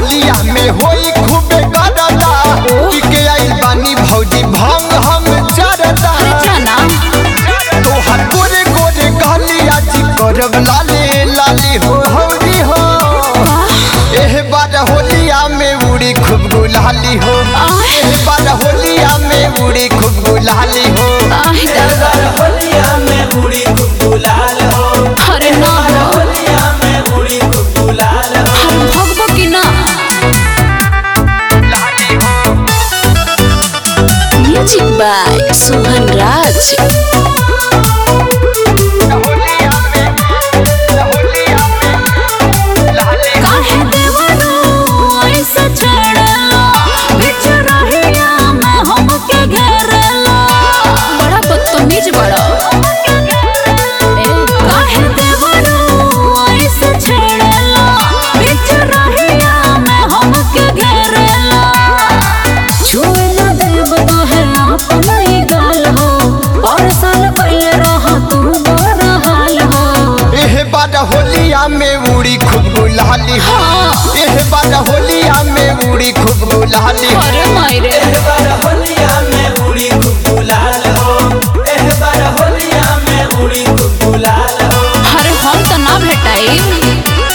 होलिया में होई खूबे गरदा की के आइल बानी भौजी भंग हम चरदा जाना तोहर गोरे गोरे गलिया जी करब लाले लाली हो हौली हो एह बार होलिया में उड़ी खूब गुलाली हो एह बार होलिया में उड़ी खूब गुलाली हो आह दादा होलिया में उड़ी खूब गुलाल हो अरे ना हो होलिया में उड़ी खूब गुलाल हो हम भगबो कि ना म्यूजिक बाय सुहन राज काहे देवरो ऐसे छेड़ला बिच रहिया में हमके घेरला बड़ा बदतमीज बड़ा ए काहे देवरो ऐसे छेड़ला बिच रहिया में हमके घेरला छुए ना देव तो है अपन ही गाल हो और साल पहले रहा तू बड़ा हाल हो एह बार होलिया में उड़ी खूब गुलाली हो हाँ। एह बार होलिया में उड़ी खूब गुलाली हो अरे मायरे एह बार होलिया में उड़ी खूब गुलाल हो एह बार होलिया में उड़ी खूब गुलाल हो अरे हम तो ना भेटाई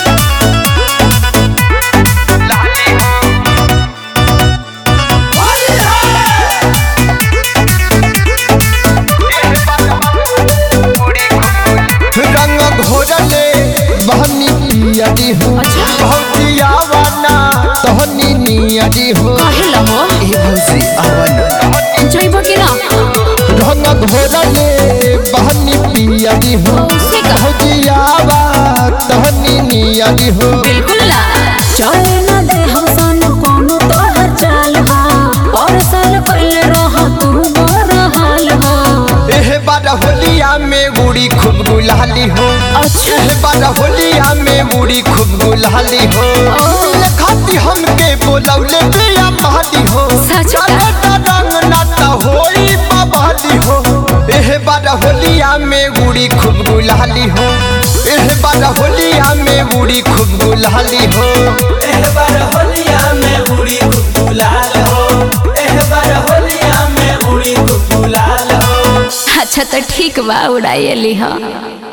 रंग घोरले बहनी पियरी हो अच्छा। भौजिया वाना तहनी नियरी हो काहे लहो ए भौजी आवन जइबो कि ना रंग घोरले बहनी पियरी हो उसे का भौजिया वा तहनी नियरी हो बिल्कुल ना चले ना दे हम सानु कोनो तोहर चाल हो और साल पहले रहा तू बड़ा हाल हो एह बार होलिया में उड़ी खूब गुलाली हो अच्छा। एह बार होलिया में उड़ी खूब गुलाली हो ओ। खाती हमके बोलौले बिया महली हो सच का? चले त रंग नाता होई बबली हो एह बार होलिया में उड़ी खूब गुलाली हो एह बार होलिया में उड़ी खूब गुलाली हो एह बार होलिया में उड़ी खूब गुलाल हो एह बार होलिया में उड़ी खूब गुलाल हो अच्छा तो ठीक बा उड़ाइली हा